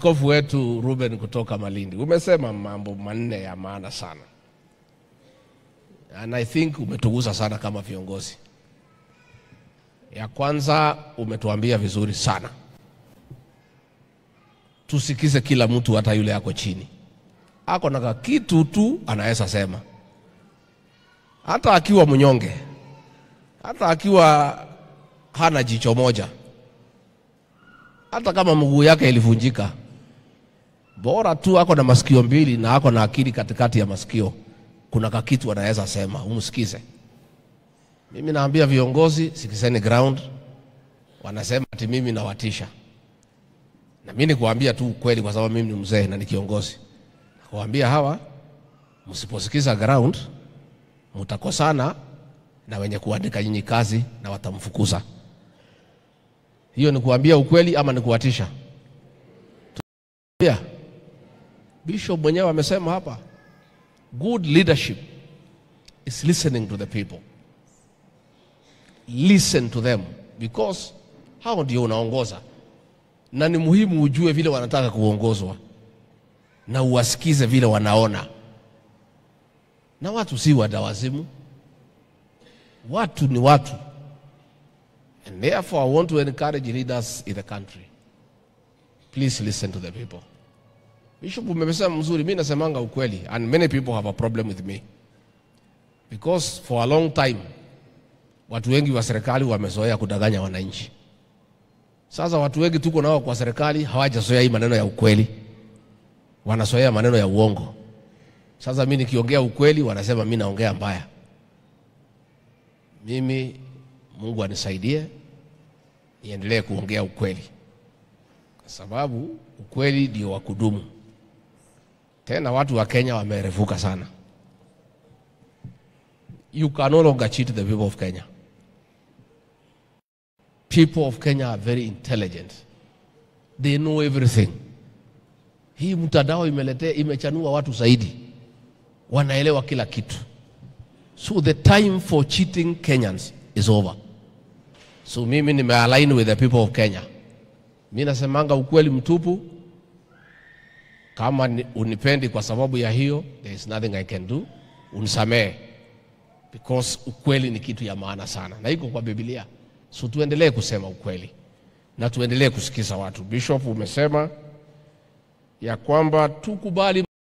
askofu wetu Ruben kutoka Malindi, umesema mambo manne ya maana sana, and I think umetugusa sana kama viongozi. Ya kwanza umetuambia vizuri sana, tusikize kila mtu, hata yule ako chini, ako na kitu tu anaweza sema, hata akiwa mnyonge, hata akiwa hana jicho moja hata kama mguu yake ilivunjika, bora tu ako na masikio mbili na ako na akili katikati ya masikio, kuna kakitu anaweza sema, umsikize. Mimi naambia viongozi, sikizeni ground. Wanasema ati mimi nawatisha, na mimi nikuambia tu ukweli, kwa sababu mimi ni mzee na ni kiongozi. Nakuambia hawa, msiposikiza ground, mtakosana na wenye kuandika nyinyi kazi na watamfukuza. Hiyo ni kuambia ukweli ama ni kuwatisha? Yeah. Bishop mwenyewe amesema hapa, good leadership is listening to the people. Listen to them because hao ndio unaongoza, na ni muhimu ujue vile wanataka kuongozwa na uwasikize vile wanaona. Na watu si wadawazimu, watu ni watu. And therefore, I want to encourage leaders in the country. Please listen to the people. Bishop umesema mzuri, mimi nasemanga ukweli and many people have a problem with me. Because for a long time watu wengi wa serikali wamezoea kudanganya wananchi. Sasa watu wengi tuko nao kwa serikali hawajazoea hii maneno ya ukweli. Wanazoea maneno ya uongo. Sasa mimi nikiongea ukweli wanasema mimi naongea mbaya. Mimi Mungu anisaidie niendelee kuongea ukweli, kwa sababu ukweli ndio wa kudumu. Tena watu wa Kenya wamerefuka sana. You can no longer cheat the people of Kenya. People of Kenya are very intelligent. They know everything. Hii mtandao imeletea imechanua watu zaidi, wanaelewa kila kitu. So the time for cheating Kenyans is over. So mimi nimealign with the people of Kenya. Mi nasemanga ukweli mtupu. Kama ni- unipendi kwa sababu ya hiyo, there is nothing I can do. Unisamehe because ukweli ni kitu ya maana sana na iko kwa Biblia. So tuendelee kusema ukweli na tuendelee kusikiza watu. Bishop, umesema ya kwamba tukubali